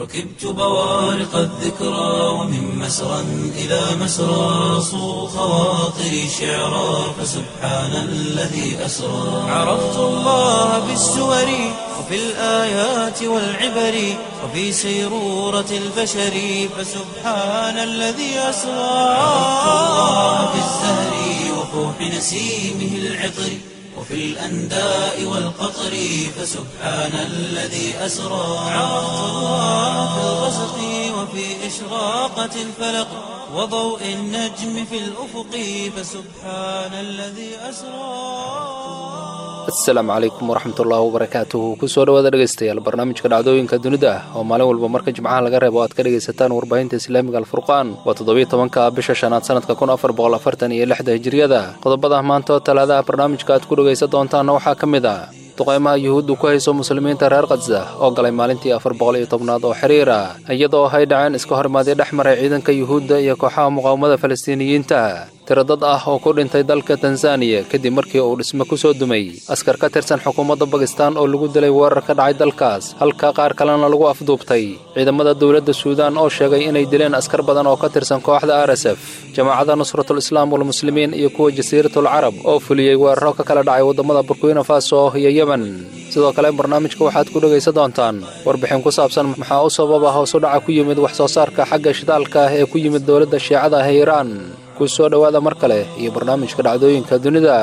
ركبت بوارق الذكرى ومن مسرى إلى مسرى صو خواطري شعرا فسبحان الذي أسرى عرفت الله بالسور وفي الآيات والعبر وفي سيرورة البشر فسبحان الذي أسرى عرفت الله بالزهر وفوح نسيمه العطر وفي الأنداء والقطر فسبحان الذي أسرى عرفت الله في الغسق وفي إشراقة الفلق وضوء النجم في الأفق فسبحان الذي أسرى asalaamu calaykum waraxmatullaahi wabarakaatuhu kusoo dhawaada dhegaystayaal barnaamijka dhacdooyinka dunida ah oo maalin walba marka jimcaha laga reebo aad ka dhegaysataan warbaahinta islaamiga alfurqaan waa toddobiyo tobanka bisha shanaad sanadka kun afar boqol afartan iyo lixda hijiriyada qodobada maanta oo talaadaha barnaamijka aad ku dhegaysan doontaanna waxaa ka mid ah duqaymaha yuhuuddu ku hayso muslimiinta reer khadza oo galay maalintii afar boqol iyo tobnaad oo xiriira iyadoo hay dhaceen iska hormaadii dhex maray ciidanka yuhuudda iyo kooxaha muqaawamada falastiiniyiinta tiro dad ah oo ku dhintay dalka tanzaniya kadib markii uu dhisme ku soo dumay askar ka tirsan xukuumadda bakistan oo lagu dilay weerar ka dhacay dalkaas halka qaar kalena lagu afduubtay ciidamada dowladda suudaan oo sheegay inay dileen askar badan oo ka tirsan kooxda r s f jamaacadda nusratul islaam walmuslimiin iyo kuwa jasiiratul carab oo fuliyey weeraro ka kala dhacay waddamada burkina faso iyo yemen sidoo kale barnaamijka waxaad ku dhegaysan doontaan warbixin ku saabsan maxaa u sababa hoos u dhaca ku yimid wax soo saarka xagga shidaalka ah ee ku yimid dowladda shiicada ah ee iiraan ku soo dhowaada mar kale iyo barnaamijka dhacdooyinka dunida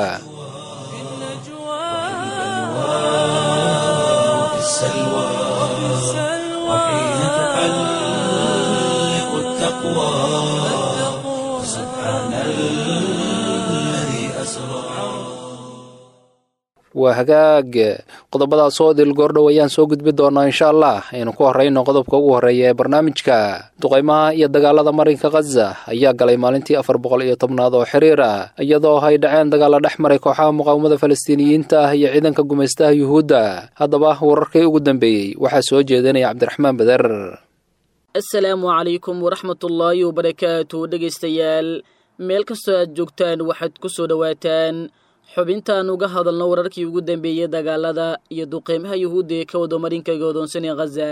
في السلوى وحين تحلق التقوى سبحان الذي أسرى waa hagaag qodobadaas oo dil goordhow ayaan soo gudbi doonaa insha allah aynu ku horrayno qodobka ugu horreeya ee barnaamijka duqaymaha iyo dagaalada marinka khaza ayaa galay maalintii afar boqol iyo tobnaad oo xiriir ah iyadoo ay dhaceen dagaalla dhex maray kooxaha muqaawamada falastiiniyiinta ah iyo ciidanka gumaystaha yuhuudda haddaba wararkii ugu dambeeyey waxaa soo jeedinaya cabdiraxmaan beder asalaamu calaykum waraxmatullaahi wabarakaatu dhegaystayaal meel kastoo aad joogtaan waxaad ku soo dhowaataan xubintaan uga hadalno wararkii ugu dambeeyey dagaalada iyo duqeymaha yuhuudda ee ka wado marinka godoonsan ee khaza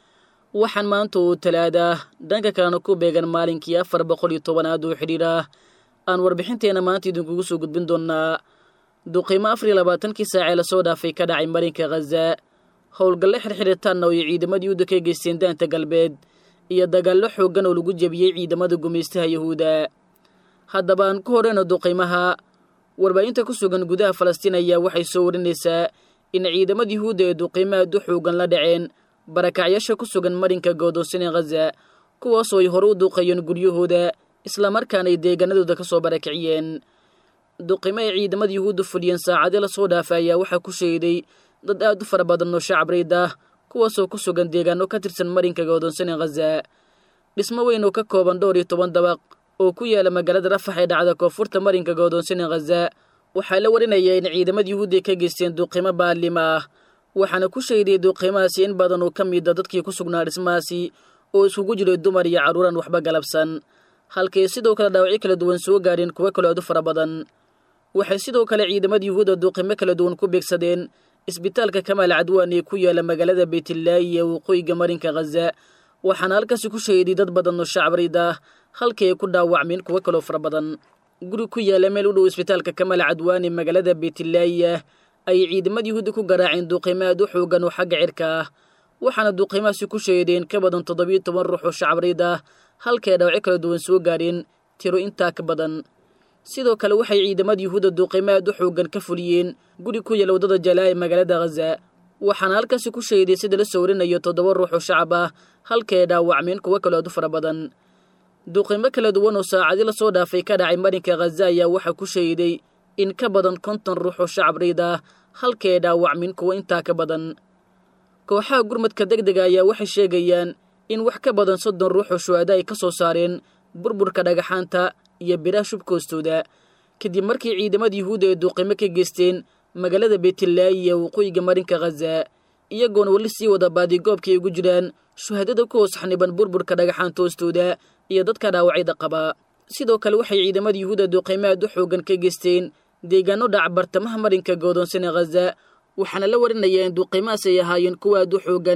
waxaan maanta uu talaada dhanka kalena ku beegan maalinkii afar boqol iyo tobanaad oo xidhiir ah aan warbixinteenna maanta idinkugu soo gudbin doonnaa duqeymo afar iyo labaatankii saacee lasoo dhaafay ka dhacay marinka khaza howlgalle xirxiritaanna oo ay ciidamada yuhuudda ka geysteen daanta galbeed iyo dagaallo xooggan oo lagu jebiyey ciidamada gumaystaha yuhuudda haddaba aan ku horeyno duqeymaha warbaahinta ku sugan gudaha falastiin ayaa waxay soo warinaysaa in ciidamada yuhuudda ee duqeymo aad u xoogan la dhaceen barakacyaasha ku sugan marinka goodoonsan ee khaza kuwaasoo ay hore u duuqayeen guryahooda islamarkaana ay deegaanadooda ka soo barakiciyeen duqeymo ay ciidamada yuhuudda fuliyeen saacadii lasoo dhaafa ayaa waxaa ku sheeday dad aad u fara badan oo shacab rayd ah kuwaasoo ku sugan deegaano ka tirsan marinka goodoonsan ee khaza dhismo weyn oo ka kooban dhowr iyo toban dabaq oo ku yaala magaalada rafax ee dhacda koonfurta marinka goodoonsan ee khaza waxaa la warinaya in ciidamada yuhuudda ka geysteen duqeymo baalima ah waxaana ku sheeday duqeymahaasi in badan oo ka mida dadkii ku sugnaa dhismahaasi oo iskugu jiray dumar iyo carruuraan waxba galabsan halkay sidoo kale dhaawacyo kala duwan soo gaadheen kuwo kaloo aad u fara badan waxay sidoo kale ciidamada yuhuudda duqeymo kala duwan ku beegsadeen isbitaalka kamaal cadwaan ee ku yaala magaalada beytlaahi ee waqooyiga marinka khaza waxaana halkaasi ku sheeday dad badan oo shacab rayd ah halkii ay ku dhaawacmeen kuwo kaloo fara badan guri ku yaala meel u dhow isbitaalka kamaal cadwaan ee magaalada beytlaahiah ayay ciidamada yuhuudda ku garaaceen duqeymo aad u xoogan oo xagga cirka ah waxaana duqeymahaasi ku sheedeen ka badan toddobiyo toban ruux oo shacab rayd ah halkii ay dhaawacyo kala duwan soo gaadheen tiro intaa ka badan sidoo kale waxay ciidamada yuhuudda duqeymo aad u xoogan ka fuliyeen guri ku yaala waddada jalaa ee magaalada khaza waxaana halkaasi ku sheeday sida la soo warinayo toddoba ruux oo shacab ah halkii ay dhaawacmeen kuwo kaloo aad u fara badan duqeymo kala duwan oo saacadii lasoo dhaafay ka dhacay marinka khaza ayaa waxaa ku sheeday in ka badan konton ruux oo shacab rayd ah halkii ay dhaawacmin kuwo intaa ka badan kooxaha gurmadka deg dega ayaa waxay sheegayaan in wax ka badan soddon ruux oo shuhada ay ka soo saareen burburka dhagaxaanta iyo biraha shubkoostooda kadib markii ciidamada yuhuudda ay duuqimo ka geysteen magaalada beytlaahi iyo waqooyiga marinka khaza iyagoona weli sii wada baadigoobkay ugu jiraan shuhadada ku hoos xaniban burburka dhagaxaanta hoostooda iyo dadka dhaawacayda qaba sidoo kale waxay ciidamada yuhuudda duuqaymo aad u xoogan ka geysteen deegaano dhac bartamaha marinka goodoonsan ee khaza waxaana la warinayaa in duuqaymahaas ay ahaayeen kuwa aad u xoogan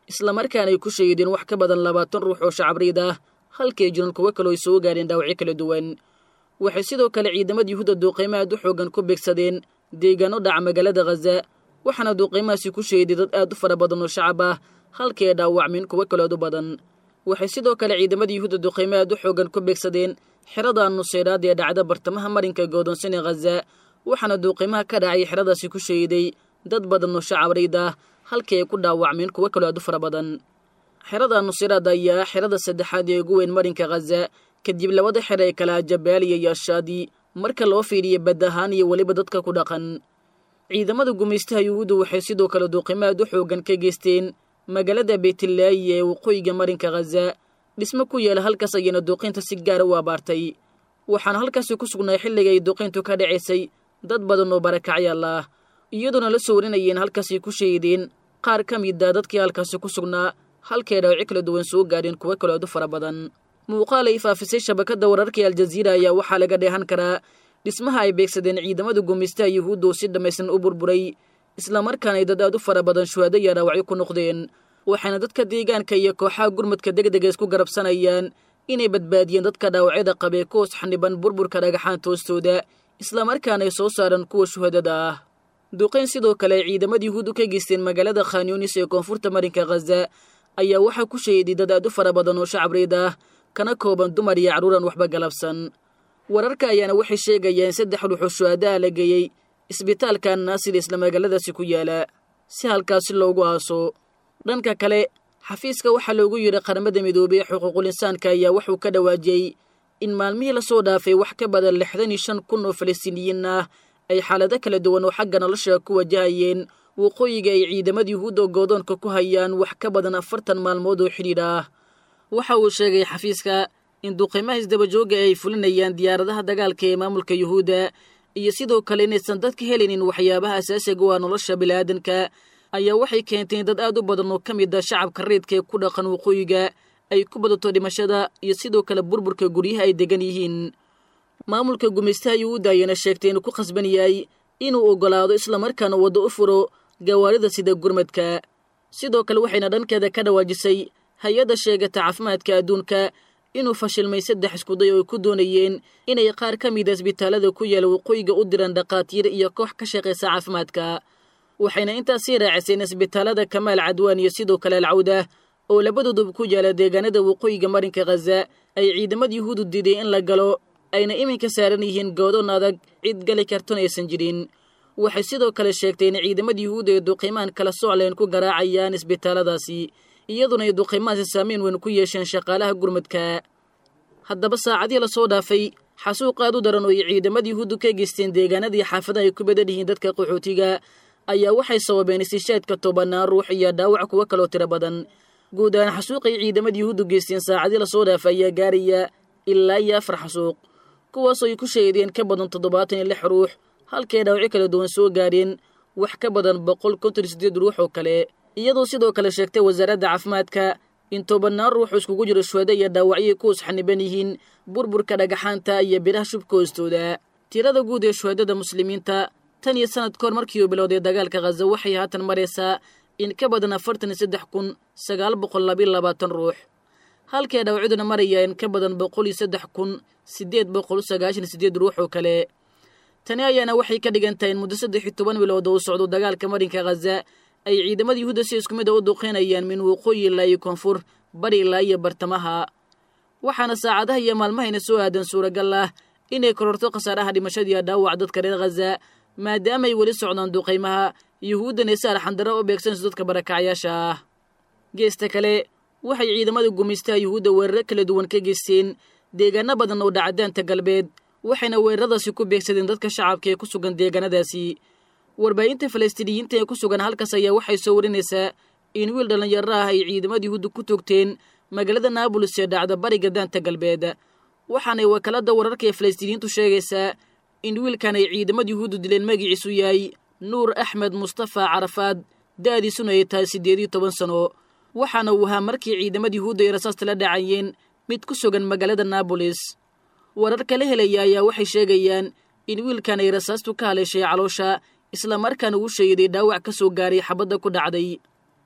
islamarkaana ay ku shahiideen wax ka badan labaatan ruux oo shacabreyd ah halkay jiran kuwo kaloo ay soo gaadheen dhaawacyo kala duwan waxay sidoo kale ciidamada yuhuudda duuqaymo aad u xoogan ku beegsadeen deegaano dhaca magaalada khaza waxaana duuqaymahaasi ku shahiday dad aad u fara badan oo shacab ah halkay ay dhaawacmeen kuwo kaloo aad u badan waxay sidoo kale ciidamada yuhuudda duuqaymo aad u xoogan ku beegsadeen xerada nuseyraad ee dhacda bartamaha marinka goodonsan ee khaza waxaana duuqaymaha ka dhacay xeradaasi ku shahiday dad badan oo shacabreyd ah halkii ay ku dhaawacmeen kuwo kaloo aad u fara badan xerada nuseyraad ayaa xerada saddexaad ee ugu weyn marinka khaza kadib labada xer ee kala jabaaliya iyo ashaadi marka loo fiiriya bad ahaan iyo weliba dadka ku dhaqan ciidamada gumaystaha yuhuuddu waxay sidoo kale duuqimo aad u xoogan ka geysteen magaalada beytlaayi ee waqooyiga marinka khaza dhismo ku yaala halkaas ayayna duuqaynta si gaara u abaartay waxaana halkaasi ku sugnaa xilliga ay duuqayntu ka dhacaysay dad badan oo barakacyaal ah iyadoona la soo warinayeen halkaasay ku shahiideen qaar ka mida dadkii halkaasi ku sugnaa halkay dhaawaci kala duwan soo gaadheen kuwo kaloo aad u fara badan muuqaal ay faafisay shabakadda wararkai aljaziira ayaa waxaa laga dheehan karaa dhismaha ay beegsadeen ciidamada gumaystaha yuhuudda oo si dhammaystiran u burburay islamarkaana ay dad aad u fara badan shuhaado iyo dhaawacyo ku noqdeen waxayna dadka deegaanka iyo kooxaha gurmadka degdega isku garabsanayaan inay badbaadiyeen dadka dhaawacyada qabee ku hoos xaniban burburka dhagaxaanta hoostooda islamarkaana ay soo saaraan kuwa shuhadada ah duqayn sidoo kale ay ciidamada yuhuuddu ka geysteen magaalada khanyunis ee koonfurta marinka khaza ayaa waxaa ku shahiday dad aad u fara badan oo shacabreyd ah kana kooban dumar iyo carruuran waxba galabsan wararka ayaana waxay sheegayaan saddex ruuxoo shuhadaha la geeyey isbitaalka naasir isla magaaladaasi ku yaala si halkaasi loogu aaso dhanka kale xafiiska waxaa loogu yidhi qaramada midoobey ee xuquuqul insaanka ayaa wuxuu ka dhawaajiyey in maalmihii lasoo dhaafay wax ka badan lixdan iyo shan kun oo falastiiniyiin ah ay xaalado kala duwan oo xagga nolosha ku wajahayeen waqooyiga ay ciidamada yuhuudda goodoonka ku hayaan wax ka badan afartan maalmood oo xidhiidh ah waxa uu sheegay xafiiska in duqaymaha isdabajooga ay fulinayaan diyaaradaha dagaalka ee maamulka yuhuudda iyo sidoo kale inaysan dadka helaynin waxyaabaha asaasiga u ah nolosha bini'aadanka ayaa waxay keentay in dad aad u badan oo ka mid a shacabka reedka ee ku dhaqan waqooyiga ay ku badato dhimashada iyo sidoo kale burburka guryaha ay degan yihiin maamulka gumaystaha yuhuudda ayaana sheegtay inuu ku khasban yahay inuu oggolaado islamarkaana waddo u furo gawaarida sida gurmadka sidoo kale waxayna dhankeeda ka dhawaajisay hay-adda sheegata caafimaadka adduunka inuu fashilmay saddex iskuday oo ay ku doonayeen inay qaar ka mida isbitaalada ku yaala waqooyiga u diraan dhakhaatiir iyo koox ka shaqaysa caafimaadka waxayna intaasii raaciseen isbitaalada kamaal cadwaan iyo sidoo kale alcawda oo labadooduba ku yaala deegaanada waqooyiga marinka khaza ay ciidamada yuhuudu diiday in la galo ayna iminka saaran yihiin goodoon adag cid gali kartona aysan jirin waxay sidoo kale sheegtay in ciidamada yuhuudda ee duqiimaan kala socleen ku garaacayaan isbitaaladaasi iyaduna ay duqiimahaasi saamayn weyn ku yeesheen shaqaalaha gurmadka haddaba saacadii lasoo dhaafay xasuuq aad u daran oo ay ciidamada yuhuuddu ka geysteen deegaanadii xaafadaha ay ku badan yihiin dadka qaxootiga ayaa waxay sababeen istishaadka tobanaan ruux iyo dhaawac kuwo kaloo tiro badan guud ahaan xasuuqay ciidamada yuhuuddu geysteen saacadii lasoo dhaafay ayaa gaaraya ilaa iyo afar xasuuq kuwaasoo ay ku sheedeen ka badan toddobaatan iyo lix ruux halkay dhaawacyo kala duwan soo gaadheen wax ka badan boqol konton iyo siddeed ruux oo kale iyadoo sidoo kale sheegtay wasaaradda caafimaadka in tobanaan ruux iskugu jiro shuhada iyo dhaawacyoy ku usxaniban yihiin burburka dhagaxaanta iyo biraha shubka hoostooda tirada guud ee shuhadada muslimiinta tan iyo sanad kahor markii uu bilowday dagaalka khaza waxay haatan maraysaa in ka badan afartan iyo saddex kun sagaal boqol labiyo labaatan ruux halkay dhaawacyaduna maraya in ka badan boqol iyo saddex kun siddeed boqol sagaashan siddeed ruux oo kale tani ayaana waxay ka dhigan tahay in muddo saddex iyo toban bilood oo u socdo dagaalka marinka khaza ay ciidamada yuhuudda si isku mid a u duqeynayaan min waqooyi ilaa iyo koonfur bari ilaa iyo bartamaha waxaana saacadaha iyo maalmahayna soo aadan suuragal ah inay kororto khasaaraha dhimashadiiyo dhaawac dadka reer khaza maadaama ay weli socdaan duqaymaha yuhuuddan ay si arxandaro u beegsanayso dadka barakacyaasha ah geesta kale waxay ciidamada gumaystaha yuhuudda weeraro kala duwan ka geysteen deegaano badan oo dhacadaanta galbeed waxayna weeraradaasi ku beegsadeen dadka shacabka ee ku sugan deegaanadaasi warbaahinta falastiiniyiinta ee ku sugan halkaas ayaa waxay soo warinaysaa in wiil dhallinyaro ah ay ciidamada yuhuudda ku toogteen magaalada naabulis ee dhacda bariga daanta galbeed waxaanay wakaaladda wararka ee falastiiniyiintu sheegaysaa in wiilkan ay ciidamada yuhuuddu dileen magiciisu yahay nuur axmed mustafa carafaad da'diisuna ay tahay siddeed iyo toban sano waxaana uu ahaa markii ciidamada yuhuudda ay rasaasta la dhacayeen mid ku sugan magaalada naabolis warar kala helaya ayaa waxay sheegayaan in wiilkan ay rasaastu ka haleeshay caloosha islamarkaana uu sheeday dhaawac ka soo gaaray xabadda ku dhacday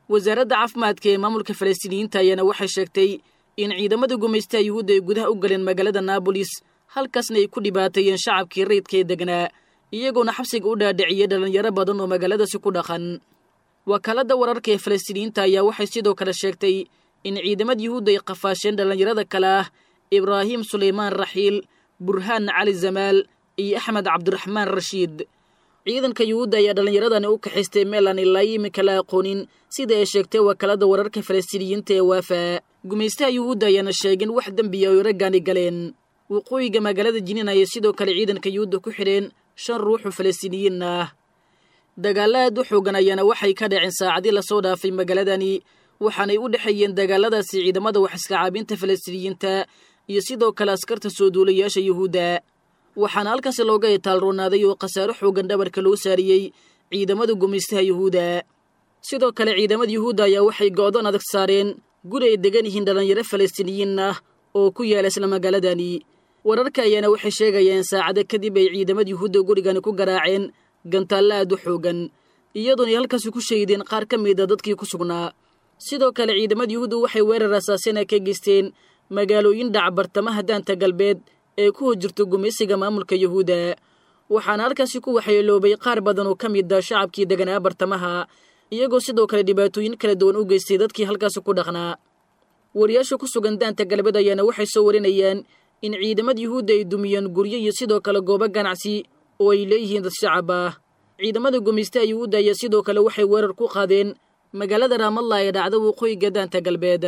wasaaradda caafimaadka ee maamulka falastiiniyiinta ayaana waxay sheegtay in ciidamada gumaystaha yuhuudda ay gudaha u galeen magaalada naabolis halkaasna ay ku dhibaateeyeen shacabkii rayidka ee degnaa iyagoona xabsiga u dhaadhiciyey dhallinyaro badan oo magaaladaasi ku dhaqan wakaaladda wararka ee falastiiniyiinta ayaa waxay sidoo kale sheegtay in ciidamada yuhuudda ay qafaasheen dhallinyarada kale ah ibraahim sulaymaan raxiil burhaan cali zamaal iyo axmed cabdiraxmaan rashiid ciidanka yuhuudda ayaa dhallinyaradani u kaxaystay meel aan ilaa iminka la aqoonin sida ay sheegtay wakaaladda wararka falastiiniyiinta ee waafa gumaystaha yuhuudda ayaana sheegin wax dembiya oy raggaani galeen waqooyiga magaalada jiniin ayay sidoo kale ciidanka yuhuudda ku xidheen shan ruuxu falastiiniyiin ah dagaalla aad u xoogan ayaana waxay ka dhaceen saacadii lasoo dhaafay magaaladani waxaanay u dhexeeyeen dagaaladaasi ciidamada wax iska caabinta falastiiniyiinta iyo sidoo kale askarta soo duulayaasha yuhuudda waxaana halkaasi looga itaalroonaaday oo khasaaro xoogan dhabarka loo saariyey ciidamada gumaystaha yuhuudda sidoo kale ciidamada yuhuudda ayaa waxay go'doon adag saareen guri ay degan yihiin dhallinyaro falastiiniyiin ah oo ku yaala isla magaaladani wararka ayaana waxay sheegayeen saacado kadib ay ciidamada yuhuudda gurigani ku garaaceen gantaallo aad u xoogan iyadoonay halkaasi ku shaydeen qaar ka mida dadkii ku sugnaa sidoo kale ciidamada yuhuudda waxay weerar asaasina ka geysteen magaalooyin dhac bartamaha daanta galbeed ee ku hojirto gumaysiga maamulka yuhuudda waxaana halkaasi ku waxyeeloobay qaar badan oo ka mid a shacabkii deganaa bartamaha iyagoo sidoo kale dhibaatooyin kala duwan u geystay dadkii halkaasi ku dhaqnaa wariyaasha ku sugan daanta galbeed ayaana waxay soo warinayaan in ciidamada yuhuudda ay dumiyeen guryo iyo sidoo kale goobo ganacsi oo ay leeyihiin dad shacab ah ciidamada gumaystaha yuhuudda ayaa sidoo kale waxay weerar ku qaadeen magaalada raamalla ee dhacda waqooyiga daanta galbeed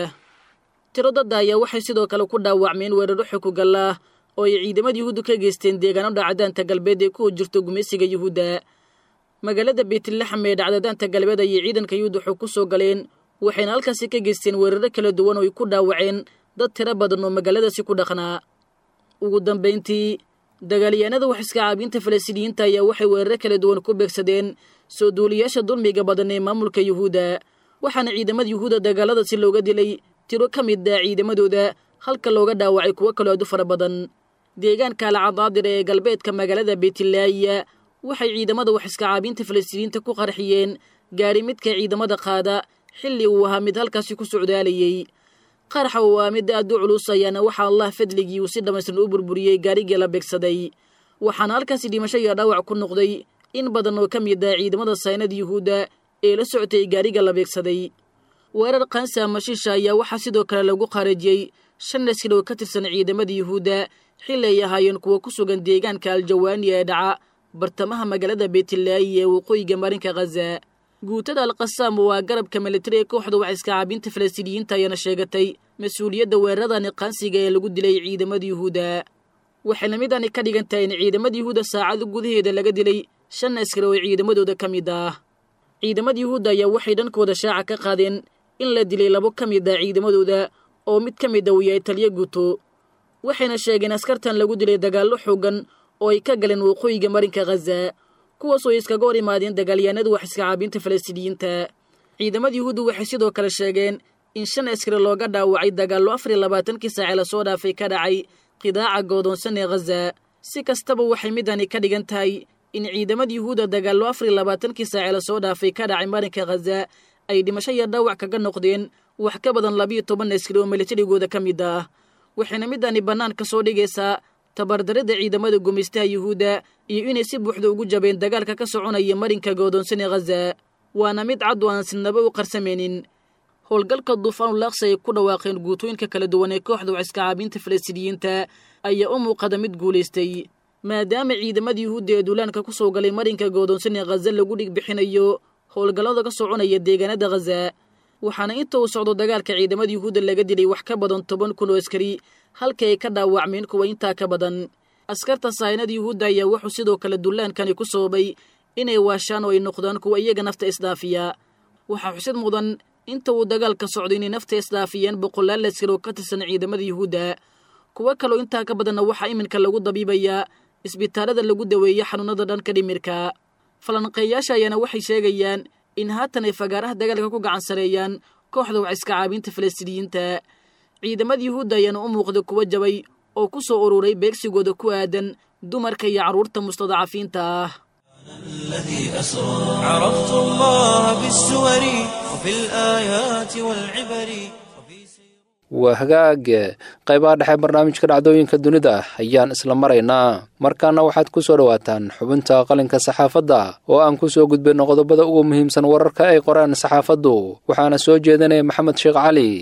tiro dadda ayaa waxay sidoo kale ku dhaawacmeen weeraro xukugallaah oo ay ciidamada yuhuudda ka geysteen deegaano dhaca daanta galbeed ee ku hojirto gumaysiga yuhuudda magaalada beytlaxam ee dhacda daanta galbeed ayay ciidanka yuhuudda xog ku soo galeen waxayna halkaasi ka geysteen weeraro kala duwan oo ay ku dhaawaceen dad tiro badan oo magaaladaasi ku dhaqnaa ugu dambayntii dagaalyahanada wax iska caabinta falastiiniyiinta ayaa waxay weeraro kala duwan ku beegsadeen soo duuliyaasha dulmiga badan ee maamulka yuhuudda waxaana ciidamada yuhuudda dagaaladaasi looga dilay tiro ka mid ah ciidamadooda halka looga dhaawacay kuwo kaloo aad u fara badan deegaanka alcadaadir ee galbeedka magaalada beytlaaya waxay ciidamada wax iska caabinta falastiiniyiinta ku qarxiyeen gaari midka ciidamada qaada xilli uu ahaa mid halkaasi ku socdaalayey qaraxa uu aa mid aad u culus ayaana waxaa allah fadligii uu si dhammaystiran u burburiyey gaarigii la beegsaday waxaana halkaasi dhimasho iyo dhaawac ku noqday in badan oo ka mid ah ciidamada saynada yuhuudda ee la socotay gaariga la beegsaday weerar kansa mashiisha ayaa waxaa sidoo kale lagu qaarajiyey shan askar oo ka tirsan ciidamada yuhuudda xilli ay ahaayeen kuwa ku sugan deegaanka aljawaani ee dhaca bartamaha magaalada beytlaayi ee waqooyiga marinka khaza guutada alqasaam waa garabka militari ee kooxda wax iska caabinta falastiiniyiinta ayaana sheegatay mas-uuliyadda weeraradani qaansiga ee lagu dilay ciidamada yuhuudda waxayna midani ka dhigan tahay in ciidamada yuhuudda saacado gudaheeda laga dilay shan askar oo ciidamadooda ka mid ah ciidamada yuhuudda ayaa waxay dhankooda shaaca ka qaadeen in la dilay labo ka mid ah ciidamadooda oo mid ka mid a uu yahay taliyo guuto waxayna sheegeen askartan lagu dilay dagaallo xoogan oo ay ka galeen waqooyiga marinka khaza kuwaas oo iskaga hor imaadeen dagaalyahanada wax iska caabinta falastiiniyiinta ciidamada yuhuudda waxay sidoo kale sheegeen in shan askari looga dhaawacay dagaallo afar iyo labaatankii saace lasoo dhaafay ka dhacay qidaaca goodoonsan ee khaza si kastaba waxay midani ka dhigan tahay in ciidamada yuhuudda dagaallo afar iyo labaatankii saace lasoo dhaafay ka dhacay marinka khaza ay dhimasho iyo dhaawac kaga noqdeen wax ka badan labiyo toban askari oo militarigooda ka mid ah waxayna midani bannaan ka soo dhigaysaa tabardarida ciidamada gumaystaha yuhuudda iyo inay si buuxda ugu jabeen dagaalka ka soconaya marinka goodoonsan ee khaza waana mid cad oo aan sinaba u qarsamaynin howlgalka duufaanulaaqsi ay ku dhawaaqeen guutooyinka kala duwan ee kooxda wax iska caabinta falastiiniyiinta ayaa u muuqada mid guulaystay maadaama ciidamada yuhuudda ee duulaanka ku soo galay marinka goodoonsan ee khaza lagu dhig bixinayo howlgallada ka soconaya deegaanada khaza waxaana inta uu socdo dagaalka ciidamada yuhuudda laga dilay wax ka badan toban kun oo askari halka ay ka dhaawacmeen kuwa intaa ka badan askarta sahaynada yuhuudda ayaa wuxuu sidoo kale dullaankani ku sababay inay waashaan oo ay noqdaan kuwa iyaga nafta isdhaafiya waxaa xusid mudan inta uu dagaalka socdo inay nafta isdhaafiyeen boqolaal askar oo ka tirsan ciidamada yuhuudda kuwo kaloo intaa ka badanna waxaa iminka lagu dabiibayaa isbitaalada lagu daweeya xanuunada dhanka dhimirka falanqeeyaasha ayaana waxay sheegayaan in haatan ay fagaaraha dagaalka ku gacan sareeyaan kooxda wax iska caabinta falastiiniyiinta ciidamada yuhuudda ayaana u muuqda kuwa jabay oo ku soo ururay beegsigooda ku aadan dumarka iyo carruurta mustadacafiinta ah الذي أسرى عرفت الله بالسور وفي الآيات والعبر وفي سير waa hagaage qaybaha dhexe barnaamijka dhacdooyinka dunida ayaan isla maraynaa markaana waxaad ku soo dhowaataan xubinta qalinka saxaafadda oo aan ku soo gudbinno qodobada ugu muhiimsan wararka ay qoraan saxaafaddu waxaana soo jeedinaya maxamed sheekh cali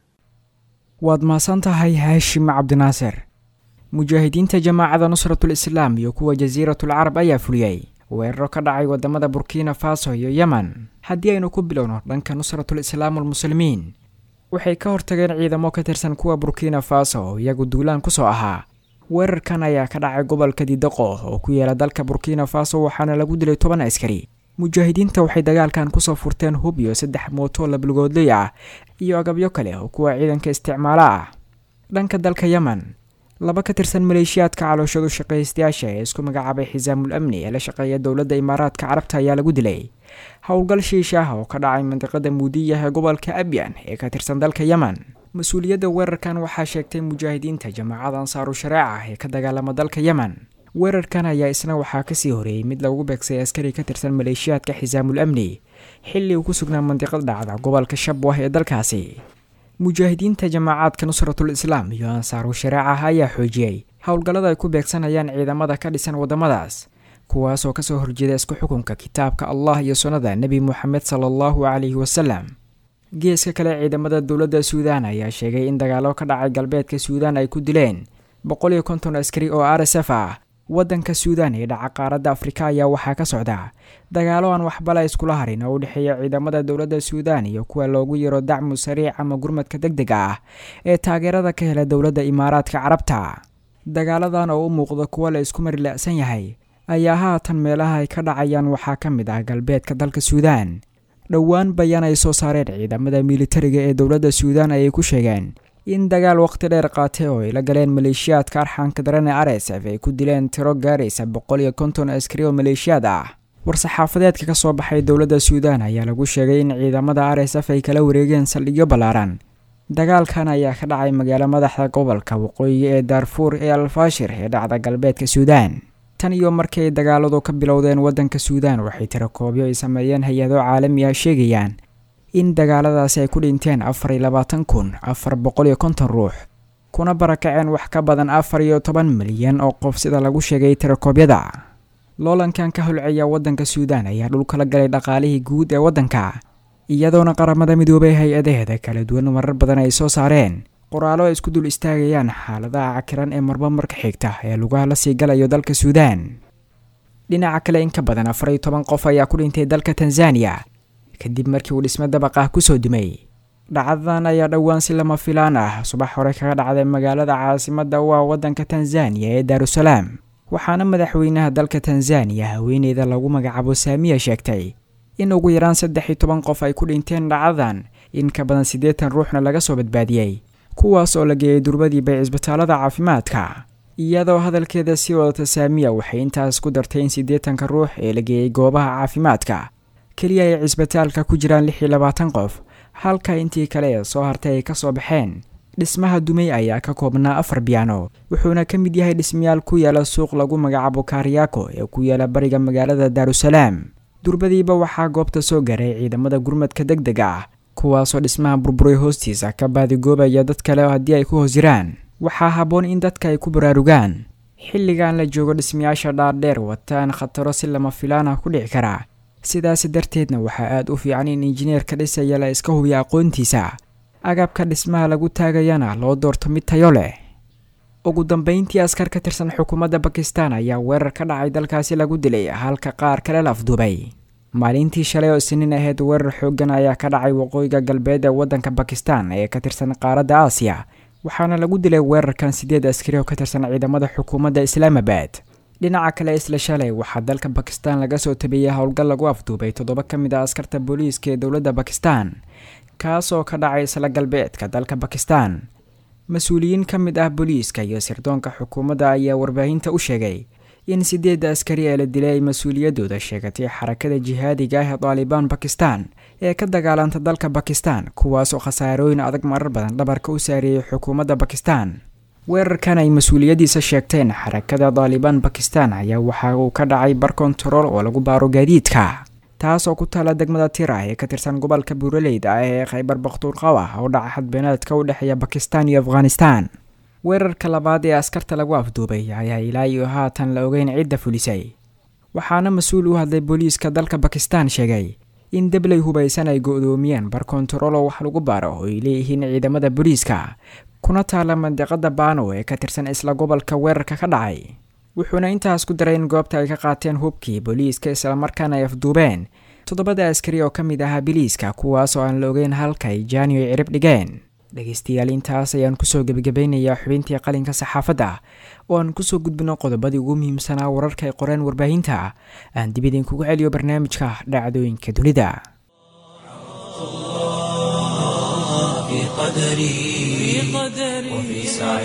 waad mahadsan tahay haashim cabdinaasir mujaahidiinta jamaacada nusratul islaam iyo kuwa jasiiratul carab ayaa fuliyey weeraro ka dhacay wadamada burkina faso iyo yemen haddii aynu ku bilowno dhanka nusratul islaam almuslimiin waxay ka hortageen ciidamo ka tirsan kuwa burkina faso oo iyagu duulaan kusoo ahaa weerarkan ayaa ka dhacay gobolka didaqo oo ku yaala dalka burkina faso waxaana lagu dilay toban askari mujaahidiinta waxay dagaalkan kusoo furteen hub iyo saddex mooto labalgoodley ah iyo agabyo kale oo kuwa ciidanka isticmaalo ah dhanka dalka yemen laba ka tirsan maleeshiyaadka calooshadu shaqaystayaasha ee isku magacaabay xisaamul amni ee la shaqeeya dowladda imaaraadka carabta ayaa lagu dilay howlgal shiisha ah oo ka dhacay mandiqada muudiyah ee gobolka abyan ee ka tirsan dalka yemen mas-uuliyadda weerarkan waxaa sheegtay mujaahidiinta jamaacada ansaaru shareeca ee ka dagaalama dalka yemen weerarkan ayaa isna waxaa kasii horeeyey mid lagu beegsay askari ka tirsan maleeshiyaadka xisaamul amni xilli uu ku sugnaa mandiqad dhacda gobolka shabwah ee dalkaasi mujaahidiinta jamaacaadka nusratul islaam iyo ansaaru shareeca ayaa xoojiyey howlgallada ay ku beegsanayaan ciidamada ka dhisan waddamadaas kuwaasoo kasoo horjeeda isku xukunka kitaabka allah iyo sunnada nebi moxamed sala allahu calayhi wasalam geeska kale ciidamada dowladda suudaan ayaa sheegay in dagaalo ka dhacay galbeedka suudaan ay ku dileen boqol iyo konton askari oo r s f ah waddanka suudaan ee dhaca qaaradda afrika ayaa waxaa ka socda dagaalo aan waxbala iskula harin oo u dhexeeya ciidamada dowladda suudaan iyo kuwa loogu yaro dacmu sariic ama gurmadka deg dega ah ee taageerada ka hela dowladda imaaraadka carabta dagaaladan oo u muuqda kuwa la isku marila'san yahay ayaa haatan meelaha ay ka dhacayaan waxaa ka mid ah galbeedka dalka suudaan dhowaan bayaan ay soo saareen ciidamada militariga ee dowladda suudaan ayay ku sheegeen in dagaal waqti dheer qaatay oo ay la galeen maleeshiyaadka arxaanka daran ee r s f ay ku dileen tiro gaaraysa boqol iyo konton askari oo maleeshiyaad ah war-saxaafadeedka ka soo baxay dowladda suudaan ayaa lagu sheegay in ciidamada r s f ay kala wareegeen saldhigyo ballaaran dagaalkan ayaa ka dhacay magaalo madaxda gobolka waqooyi ee daarfuur ee alfaashir ee dhacda galbeedka suudaan tan iyo markii ay dagaaladu ka bilowdeen waddanka suudaan waxay tirakoobyo ay sameeyeen hay-ado caalami ah sheegayaan in dagaaladaasi ay ku dhinteen afar iyo labaatan kun afar boqol iyo konton ruux kuna barakaceen wax ka badan afar iyo toban milyan oo qof sida lagu sheegay tirakoobyada loolankan ka holceeya waddanka suudaan ayaa dhulkala galay dhaqaalihii guud ee waddanka iyadoona qaramada midoobay hay-adaheeda kala duwan marar badan ay soo saareen qoraalo ay isku dul istaagayaan xaaladaha cakiran ee marba marka xigta ee lugaha la sii galayo dalka suudaan dhinaca kale in ka badan afar iyo toban qof ayaa ku dhintay dalka tanzaniya kadib markii uu dhismo dabaq ah kusoo dumay dhacdadan ayaa dhowaan si lama filaan ah subax hore kaga dhacday magaalada caasimadda u ah waddanka tanzaniya ee daarusalaam waxaana madaxweynaha dalka tanzaniya haweeneyda lagu magacaabo saamiya sheegtay in ugu yaraan saddex iyo toban qof ay ku dhinteen dhacdadan in ka badan siddeetan ruuxna laga soo badbaadiyey kuwaas oo la geeyay durbadiiba cisbitaalada caafimaadka iyadoo hadalkeeda sii wadata saamiya waxay intaas ku dartay in siddeetanka ruux ee la geeyey goobaha caafimaadka keliya ay cisbitaalka ku jiraan lix iyo labaatan qof halka intii kale ee soo hartay ay ka soo baxeen dhismaha dumay ayaa ka koobnaa afar biyaano wuxuuna ka mid yahay dhismayaal ku yaala suuq lagu magacaabo kaaryaako ee ku yaala bariga magaalada daarusalaam durbadiiba waxaa goobta soo garay ciidamada gurmadka deg dega ah kuwaasoo dhismaha burburay hoostiisa ka baadigoobaya dad kale haddii ay ku hoos jiraan waxaa habboon in dadka ay ku baraarugaan xilligan la joogo dhismayaasha dhaardheer wataan khataro si lama filaan ah ku dhici karaa sidaasi darteedna waxaa aada u fiican in injineerka dhisaya la iska hubiya aqoontiisa agabka dhismaha lagu taagayana loo doorto mid tayo leh ugu dambeyntii askar ka tirsan xukuumadda bakistan ayaa weerar ka dhacay dalkaasi lagu dilay halka qaar kale la afduubay maalintii shalay oo isniin ahayd weerar xooggan ayaa ka dhacay waqooyiga galbeed ee waddanka bakistan ee ka tirsan qaaradda aasiya waxaana lagu dilay weerarkan siddeed askari oo ka tirsan ciidamada xukuumadda islaamabad dhinaca kale isla shalay waxaa dalka bakistan laga soo tabiyey howlgal lagu afduubay toddoba ka mid a askarta booliiska ee dowladda bakistan kaas oo ka dhacay isla galbeedka dalka bakistan mas-uuliyiin ka mid ah booliiska iyo sirdoonka xukuumadda ayaa warbaahinta u sheegay in sideedda askari ee la dilay ay mas-uuliyaddooda sheegatay xarakada jihaadiga ah ee daalibaan bakistan ee ka dagaalanta dalka bakistan kuwaasoo khasaarooyin adag marar badan dhabarka u saareeyay xukuumadda bakistan weerarkan ay mas-uuliyaddiisa sheegteen xarakada daalibaan bakistan ayaa waxa uu ka dhacay bar kontarool oo lagu baaro gaadiidka taas oo ku taala degmada tira ee ka tirsan gobolka buuraleyda ah ee khaybar bakhtuurqawa oo dhaca xadbeenaadka u dhexeeya bakistan iyo afghanistan weerarka labaad ee askarta lagu afduubay ayaa ilaa iyo haatan la ogeyn cidda fulisay waxaana mas-uul u hadlay booliiska dalka bakistan sheegay in debley hubaysan ay go-doomiyeen bar kontarolo wax lagu baaro oo ay leeyihiin ciidamada booliiska kuna taala mandiqada baano ee ka tirsan isla gobolka weerarka ka dhacay wuxuuna intaas ku daray in goobta ay ka qaateen hubkii booliiska islamarkaana ay afduubeen toddobada askari oo ka mid ahaa biliiska kuwaas oo aan la ogeyn halkay jaani ay cirib dhigeen dhegaystayaal intaas ayaan kusoo gebagabeynayaa xubintii qalinka saxaafadda oo aan kusoo gudbino qodobadii ugu muhiimsanaa wararka ay qoreen warbaahinta aan dib idinkugu celiyo barnaamijka dhacdooyinka dunida في قدري وفي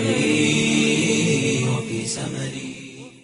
سعي وفي سمري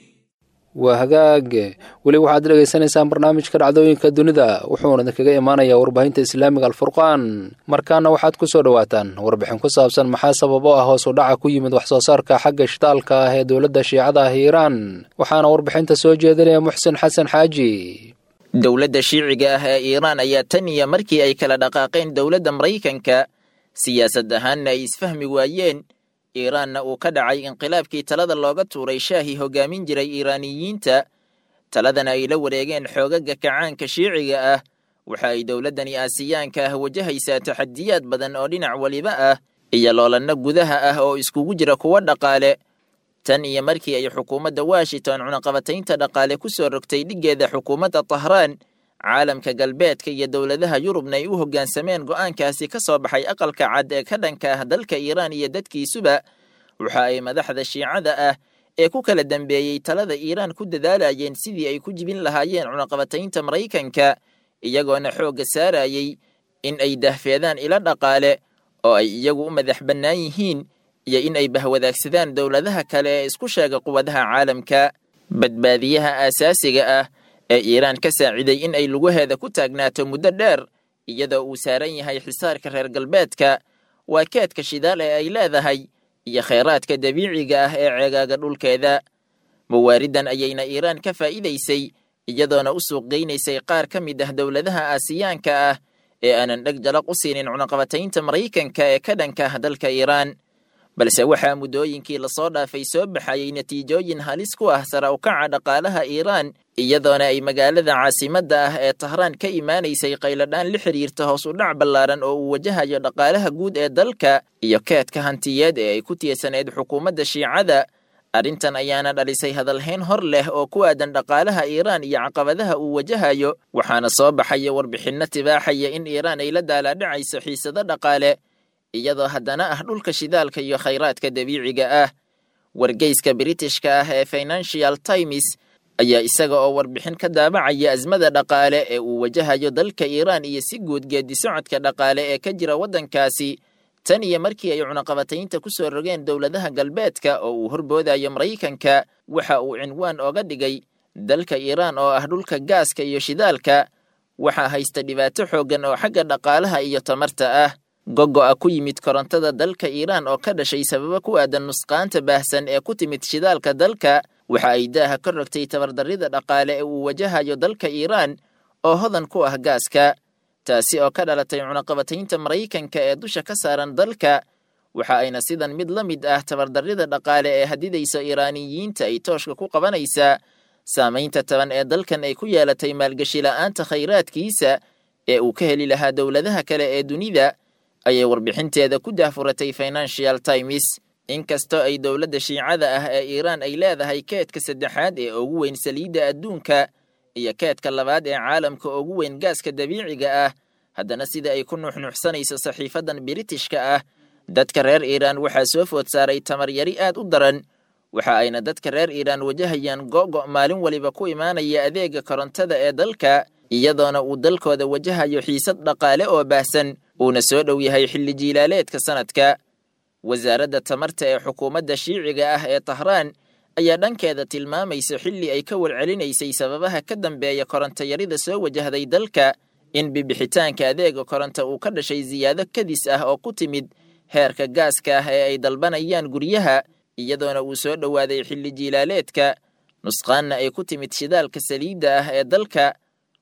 waa hagaage weli waxaad dhegaysanaysaan barnaamijka dhacdooyinka dunida wuxuuna idinkaga imaanayaa warbaahinta islaamiga alfurqaan markaana waxaad ku soo dhowaataan warbixin ku saabsan maxaa sababo ah hoos u dhaca ku yimid waxsoo saarka xagga shitaalka ah ee dowladda shiicada ah iiraan waxaana warbixinta soo jeedinaya muxsin xasan xaaji dowladda shiiciga ah ee iiraan ayaa tan iyo markii ay kala dhaqaaqeen dowladda maraykanka siyaasad ahaanna ay isfahmi waayeen iiraanna uu ka dhacay inqilaabkii talada looga tuuray shaahii hoggaamin jiray iiraaniyiinta taladana ay la wareegeen xoogaga kacaanka shiiciga ah waxa ay dowladdani aasiyaanka ah wajahaysaa taxadiyaad badan oo dhinac weliba ah iyo loolanno gudaha ah oo iskugu jira kuwo dhaqaale tan iyo markii ay xukuumadda washington cunaqabataynta dhaqaale ku soo rogtay dhiggeeda xukuumadda tahraan caalamka galbeedka iyo dowladaha yurubna ay u hoggaansameen go'aankaasi ka soo baxay aqalka cad ee ka dhanka ah dalka iiraan iyo dadkiisuba waxa ay madaxda shiicada ah ee ku kala dambeeyey talada iiraan ku dadaalayeen sidii ay ku jibin lahaayeen cunaqabataynta maraykanka iyagoona xoogga saarayey in ay dahfeedaan ilo dhaqaale oo ay iyagu u madax bannaan yihiin iyo in ay bahwadaagsadaan dowladaha kale ee isku sheega quwadaha caalamka badbaadiyaha aasaasiga ah ee iiraan ka saaciday in ay lugaheeda ku taagnaato muddo dheer iyadoo uu saaran yahay xisaarka reer galbeedka waa keedka shidaal ee ay leedahay iyo khayraadka dabiiciga ah ee ceegaaga dhulkeeda mawaariddan ayayna iiraan ka faa'iidaysay iyadoona u suuq geynaysay qaar ka mid ah dowladaha aasiyaanka ah ee aanan dheg jalaq u siinin cunaqabataynta maraykanka ee ka dhanka ah dalka iiraan balse waxaa muddooyinkii lasoo dhaafay soo baxayay natiijooyin halis ku ah sara ukaca dhaqaalaha iiraan iyadoona ay magaalada caasimadda ah ee tahraan ka imaanaysay qayladhaan la xidhiirta hoos u dhac ballaaran oo uu wajahayo dhaqaalaha guud ee dalka iyo keedka hantiyeed ee ay ku tiirsaneyd xukuumadda shiicada arrintan ayaana dhalisay hadalhayn hor leh oo ku aadan dhaqaalaha iiraan iyo caqabadaha uu wajahayo waxaana soo baxaya warbixinno tibaaxaya in iiraan ay la daalaadhacayso xiisado dhaqaale iyadoo haddana ah dhulka shidaalka iyo khayraadka dabiiciga ah wargeyska britishka ah ee financial times ayaa isaga oo warbixin ka daabacaya asmada dhaqaale ee uu wajahayo dalka iiraan iyo si guud geedi socodka dhaqaale ee ka jira waddankaasi tan iyo markii ay cunaqabataynta ku soo rogeen dowladaha galbeedka oo uu horboodayo maraykanka waxa uu cinwaan ooga dhigay dalka iiraan oo ah dhulka gaaska iyo shidaalka waxaa haysta dhibaato xooggan oo xagga dhaqaalaha iyo tamarta ah gogo'a ku yimid korontada dalka iiraan oo ka dhashay sababo ku aadan nusqaanta baahsan ee ku timid shidaalka dalka waxa ay daaha ka rogtay tabardarrida dhaqaale ee uu wajahayo dalka iiraan oo hodan ku ah gaaska taasi oo ka dhalatay cunaqabataynta maraykanka ee dusha ka saaran dalka waxa ayna sidan mid la mid ah tabardarrida dhaqaale ee hadidaysa iiraaniyiinta ay tooshka ku qabanaysaa saamaynta taban ee dalkan ay ku yeelatay maalgeshi la'aanta khayraadkiisa ee uu ka heli lahaa dowladaha kale ee dunida ayay warbixinteeda ku daahfuratay financial times inkastoo ay dowladda shiicada ah ee iiraan ay leedahay keedka saddexaad ee ugu weyn saliidda adduunka iyo keedka labaad ee caalamka ugu weyn gaaska dabiiciga ah haddana sida ay ku nuuxnuuxsanayso saxiifadan biritishka ah dadka reer iiraan waxaa soo food saaray tamar yari aad u daran waxa ayna dadka reer iiraan wajahayaan go'go' maalin waliba ku imaanaya adeega korontada ee dalka iyadoona uu dalkooda wajahayo xiisad dhaqaale oo baahsan uuna soo dhow yahay xilli jiilaaleedka sanadka wasaaradda tamarta ee xukuumadda shiiciga ah ee tahraan ayaa dhankeeda tilmaamaysa xilli ay ka warcelinaysay sababaha ka dambeeya korontayarida soo wajahday dalka in bibixitaanka adeega koronto uu ka dhashay siyaado kadis ah oo ku timid heerka gaaska ah ee ay dalbanayaan guryaha iyadoona uu soo dhowaaday xilli jiilaaleedka nusqaanna ay ku timid shidaalka saliidda ah ee dalka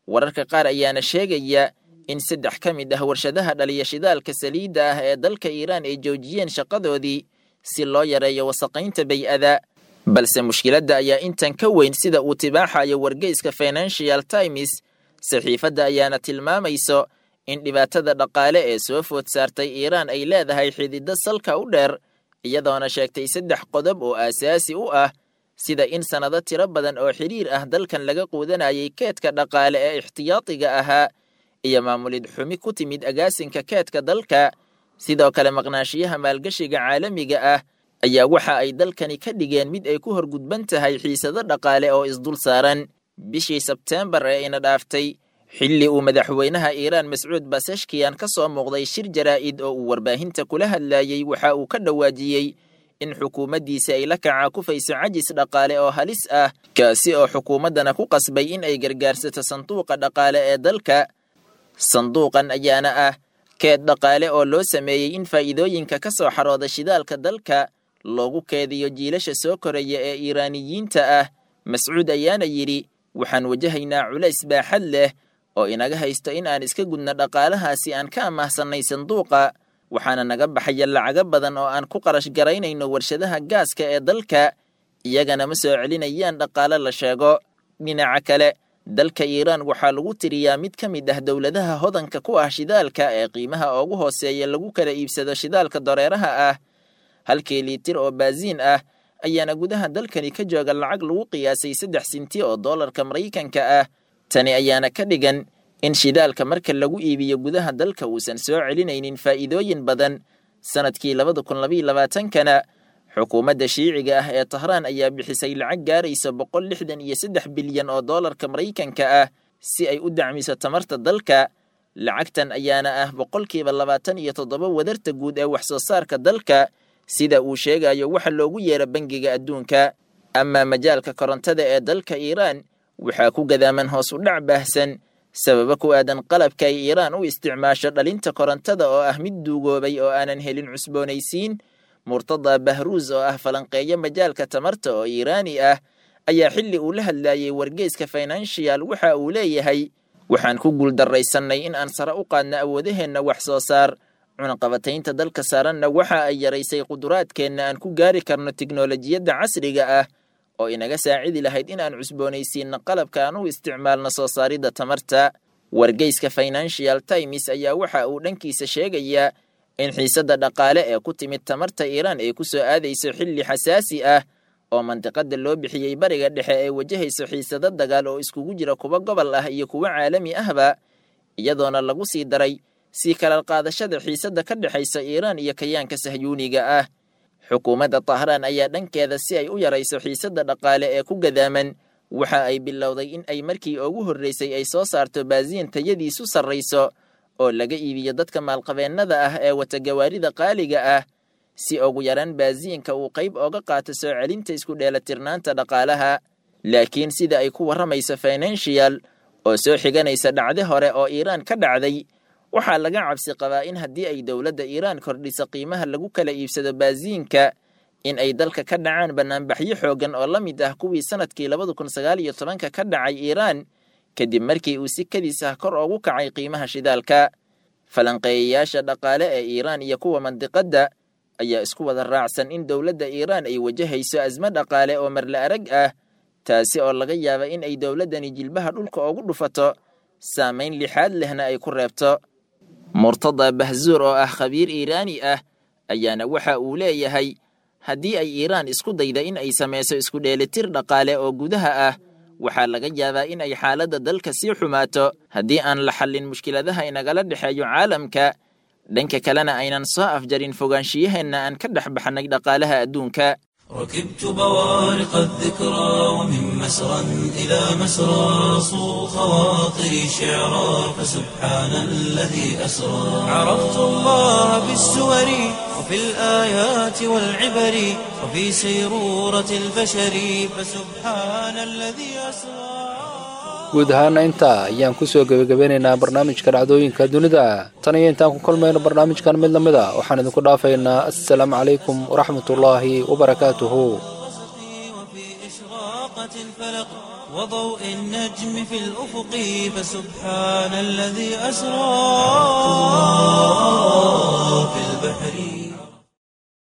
wararka qaar ayaana sheegaya in saddex ka mid ah warshadaha dhaliya shidaalka saliidda ah ee dalka iiraan ay joojiyeen shaqadoodii si loo yareeyo wasaqaynta bay-ada balse mushkiladda ayaa intan ka weyn sida uu tibaaxayo wargeyska financial times saxiifadda ayaana tilmaamayso in dhibaatada dhaqaale ee soo food saartay iiraan ay leedahay xididdo salka u dheer iyadoona sheegtay saddex qodob oo aasaasi u ah sida in sannado tiro badan oo xidhiir ah dalkan laga quudanayay keedka dhaqaale ee ixtiyaadiga ahaa iyo maamulid xumi ku timid agaasinka keedka dalka sidoo kale maqnaashiyaha maalgashiga caalamiga ah ayaa waxa ay dalkani ka dhigeen mid ay ku horgudban tahay xiisado dhaqaale oo isdul saaran bishii sebteembar ee ina dhaaftay xilli uu madaxweynaha iiraan mascuud baseshkiyan ka soo muuqday shir jaraa'id oo uu warbaahinta kula hadlayey waxa uu ka dhawaajiyey in xukuumaddiisa ay la kaca kufayso cajis dhaqaale oo halis ah kaasi oo xukuumaddana ku qasbay in ay gargaarsato sanduuqa dhaqaale ee dalka sanduuqan ayaana ah keed dhaqaale oo loo sameeyey in faa'iidooyinka ka soo xarooda shidaalka dalka loogu keediyo jiilasha soo koraya ee iiraaniyiinta ah mascuud ayaana yidhi waxaan wajahaynaa culays baaxad leh oo inaga haysto in aan iska gudno dhaqaalahaasi aan ka amaahsannay sanduuqa waxaana naga baxaya lacago badan oo aan ku qarash garaynayno warshadaha gaaska ee dalka iyagana ma soo celinayaan dhaqaale la sheego dhinaca kale dalka iiraan waxaa lagu tiriyaa mid ka mid ah dowladaha hodanka ku ah shidaalka ee qiimaha ugu hooseeya lagu kala iibsado shidaalka dareeraha ah halkii liitir oo baasiin ah ayaana gudaha dalkani ka jooga lacag lagu qiyaasay saddex sinti oo doolarka maraykanka ah tani ayaana ka dhigan in shidaalka marka lagu iibiyo gudaha dalka uusan soo celinaynin faa'iidooyin badan sanadkii labada kun labaiyo labaatankana xukuumadda shiiciga ah ee tahraan ayaa bixisay lacag gaaraysa boqol lixdan iyo saddex bilyan oo doolarka maraykanka ah si ay u dacmiso tamarta dalka lacagtan ayaana ah boqolkiiba labaatan iyo toddoba wadarta guud ee wax soo saarka dalka sida uu sheegayo waxa loogu yeera bangiga adduunka amaa majaalka korontada ee dalka iiraan waxaa ku gadaaman hoos u dhac baahsan sababa ku aadan qalabka ay iiraan u isticmaasho dhalinta korontada oo ah mid duugoobay oo aanan helin cusboonaysiin murtada bahruus oo ah falanqeeyo majaalka tamarta oo iiraani ah ayaa xilli uu la hadlayey wargeyska financial waxa uu leeyahay waxaan ku guuldarraysannay in aan sare u qaadno awoodaheenna wax soo saar cunaqabataynta dalka saaranna waxa ay yaraysay quduraadkeenna aan ku gaari karno tiknolojiyadda casriga ah oo inaga saacidi lahayd in aan cusboonaysiinno qalabka aan u isticmaalno soo saaridda tamarta wargeyska financial times ayaa waxa uu dhankiisa sheegayaa in xiisadda dhaqaale ee ku timid tamarta iiraan ay ku soo aadayso xilli xasaasi ah oo mandiqada loo bixiyey bariga dhexe ee wajahayso xiisado dagaal oo iskugu jira kuwa gobol ah iyo kuwo caalami ahba iyadoona lagu sii daray sii kala qaadashada xiisadda ka dhexaysa iiraan iyo kayaanka sahyuuniga ah xukuumadda tahraan ayaa dhankeeda si ay u yarayso xiisadda dhaqaale ee ku gadaaman waxa ay bilowday in ay markii ugu horreysay ay soo saarto baasiin tayadiisu sarrayso oo laga iibiyo dadka maalqabeennada ah ee wata gawaarida qaaliga ah si ugu yaraan baasiinka uu qayb ooga qaato soo celinta isku dheelatirnaanta dhaqaalaha laakiin sida ay ku warramayso financial oo soo xiganaysa dhacde hore oo iiraan ka dhacday waxaa laga cabsi qabaa in haddii ay dowladda iiraan kordhiso qiimaha lagu kala iibsado baasiinka in ay dalka ka dhacaan banaanbaxyo xooggan oo la mid ah kuwii sanadkii labada kun sagaal iyo tobanka ka dhacay iiraan kadib markii uu si kadis ah kor ugu kacay qiimaha shidaalka falanqeeyayaasha dhaqaale ee iiraan iyo kuwa mandiqadda ayaa isku wada raacsan in dowladda iiraan ay wajahayso asmo dhaqaale oo marla arag ah taasi oo laga yaaba in ay dowladdani jilbaha dhulka ugu dhufato saamayn lixaad lehna ay ku reebto murtada bahzuur oo ah khabiir iiraani ah ayaana waxa uu leeyahay haddii ay iiraan isku dayda in ay samayso isku dheelitir dhaqaale oo gudaha ah waxaa laga yaabaa in ay xaaladda dalka sii xumaato haddii aan la xallin mushkiladaha inagala dhexeeyo caalamka dhanka kalena aynan soo afjarin fogaanshiyaheenna aan ka dhex baxnay dhaqaalaha adduunka ركبت بوارق الذكرى ومن مسرى إلى مسرى صو خواطري شعرا فسبحان الذي أسرى عرفت الله بالسور وفي الآيات والعبر وفي سيرورة البشر فسبحان الذي أسرى guud ahaana intaa ayaan ku soo gebagabeynaynaa barnaamijka dhacdooyinka dunida tan iyo intaan ku kulmayno barnaamijkan mid lamid a waxaan idinku dhaafaynaa assalaamu calaykum waraxmatullaahi wabarakaatuhu وفي إشراقة الفلق وضوء النجم في الأفق فسبحان الذي أسرى في البحر